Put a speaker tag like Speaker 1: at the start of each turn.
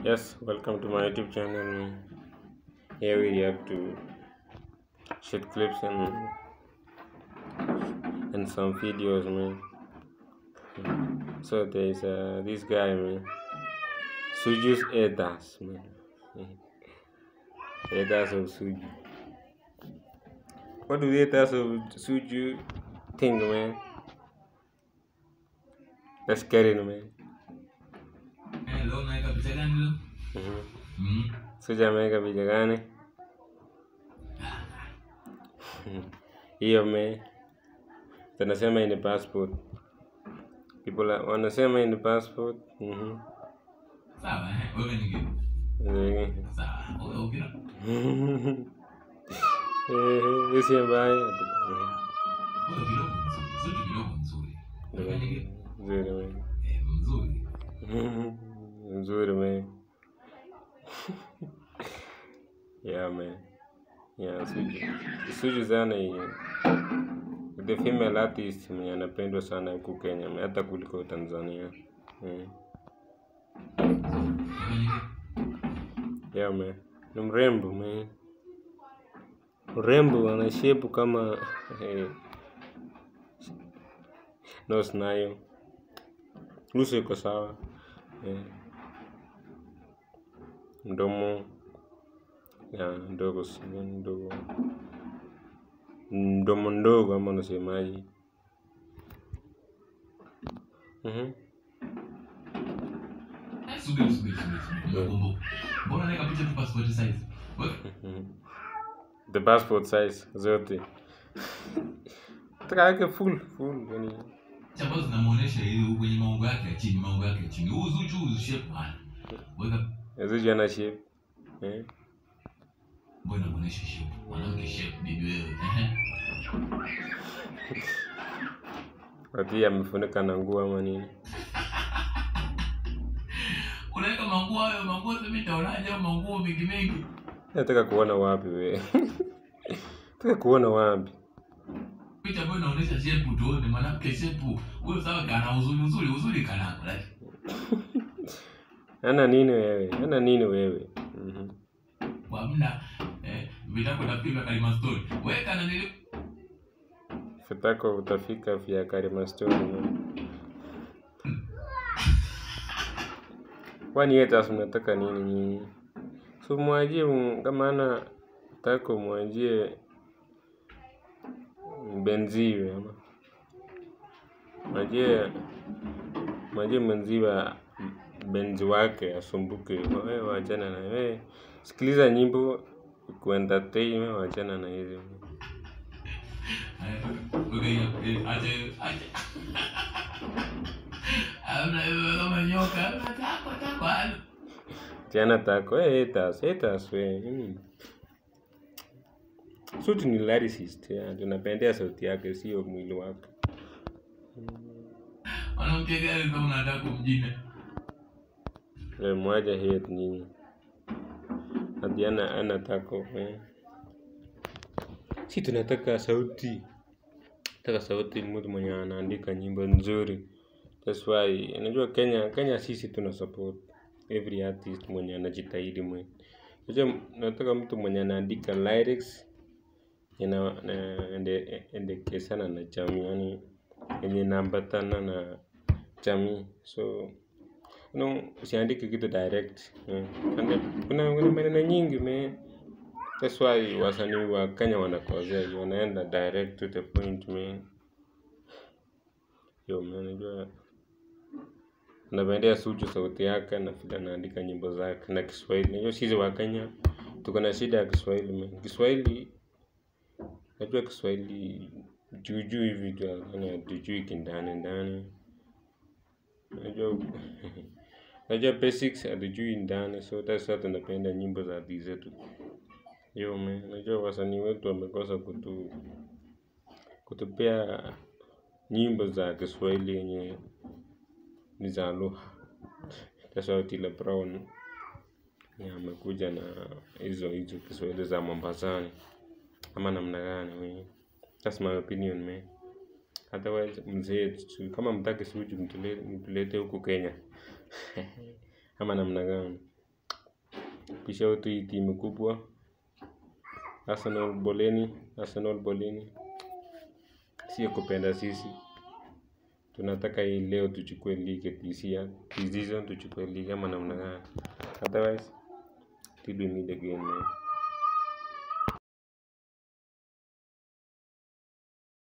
Speaker 1: Yes, welcome to my YouTube channel. Here we react to short clips and and some videos, man. So there's uh, this guy, man. Suju's Edas, man. Edas of Suju. What do the Edas of Suju think, man? Let's get it, man.
Speaker 2: Eh, leo naweka picha gani leo?
Speaker 1: Mhm.
Speaker 2: Mm.
Speaker 1: Suju ameweka picha gani? hiyo me tunasema hii ni passport people are- wanasema hii ni passport mhm
Speaker 2: Sawa, eh, wewe ni gani?
Speaker 1: Eh,
Speaker 2: Sawa, wewe ukira.
Speaker 1: eh, hiyo si mbaya
Speaker 2: Wewe kidogo mzuri. Suti kidogo mzuri. Wewe ni gani?
Speaker 1: nzuri man.
Speaker 2: Eh, mzuri.
Speaker 1: nzuri man yeah man yeah Suju Suju sana hii the female artist mwenye anapendwa sana huku Kenya man, hata kuliko Tanzania mm.
Speaker 2: Wewe ni gani?
Speaker 1: Yeah, man. Ni mrembo man. Mrembo ana shape kama eh, nose nayo. Uso iko sawa. Eh. Mdomo ya ndogo sio ndogo. Mdomo ndogo ama unasemaje? Mhm.
Speaker 2: Eh, subiri, subiri, subiri, subiri. Nimekumbuka. Mbona naweka picha tu passport size? Wewe
Speaker 1: Mhm. The passport size zote. Taka yake full full yani.
Speaker 2: picha ambazo zinamuonesha hiyo kwenye maungo yake ya chini, maungo yake ya chini. Huu Zuchu, huu shape bwana. Weka
Speaker 1: Zuchu ana shape. Eh.
Speaker 2: mbona unaonesha shape? Mwanamke shape bibi wewe. Ehe.
Speaker 1: Ati amefunika na nguo ama nini?
Speaker 2: Unaweka manguo hayo, manguo sasa mimi nitaonaje au manguo mengi mengi?
Speaker 1: Nataka kuona wapi we? Nataka kuona wapi?
Speaker 2: picha ambayo inaonyesha shepu tuone mwanamke shepu huyo sawa kana uzuri uzuri uzuri kana like
Speaker 1: Ana nini wewe? Ana nini wewe? Mhm.
Speaker 2: hamna eh, vitako napiga kalima story weka na nili
Speaker 1: Fitako utafika vya Karima Story. man. Kwani yeye sasa mnataka nini nyinyi? So mwajie m- kama ana tako mwajie benziwe ama mwajie mwajie mwenziwe benzi wake asumbuke. Wewe wachana na wewe. Sikiliza nyimbo kuentertain wewe wachana na hizo.
Speaker 2: weka hiyo eh, ache ache hamna hiyo kama nyoka hamna tako tako halo
Speaker 1: Tiana tako, eh, haters, haters we. Mm. Suti ni lyricist, ya, tunapendea sauti yake sio mwili wake.
Speaker 2: mwanamke gani kama unataka kumjina
Speaker 1: Eh, mwaja hate nyinyi. Hadi ana ana tako, eh. Si tunataka sauti. Nataka sauti mtu mwenye anaandika nyimbo nzuri. That's why unajua Kenya Kenya sisi tuna support every artist mwenye anajitahidi mwenye. Unajua nataka mtu mwenye anaandika lyrics ina na- ende endekesana na jamii yani yenye inaambatana na jamii so no, usiandike kitu direct eh. Ande- kuna kuna maneno nyingi man that's why wasanii wa Kenya wanakosea wanaenda direct to the point man yo man unajua napendea Suchu sauti yake na vile anaandika nyimbo zake na Kiswahili. Unajua sisi wa Kenya tuko na shida ya Kiswahili man. Kiswahili najua Kiswahili juu juu hivi tu yani hatujui kindani ndani. Najua najua basics hatujui ndani so that's why tunapenda nyimbo za hadithi zetu. Yo man, najua wasanii wetu wamekosa kutu kutupea nyimbo za Kiswahili yenye ni za lugha. That's why Otile Brown ya amekuja na hizo hizo Kiswahili za Mombasani ama namna gani we. That's my opinion man. Otherwise mzee tu- kama mtaki Suchu mtule- mtulete huku Kenya ama namna gani? Pisha wetu hii timu kubwa. Arsenal boleni, Arsenal boleni. Sio kupenda sisi. Tunataka hii leo tuchukue ligi this year. This season tuchukue ligi ama namna gani. Otherwise, till we meet again man.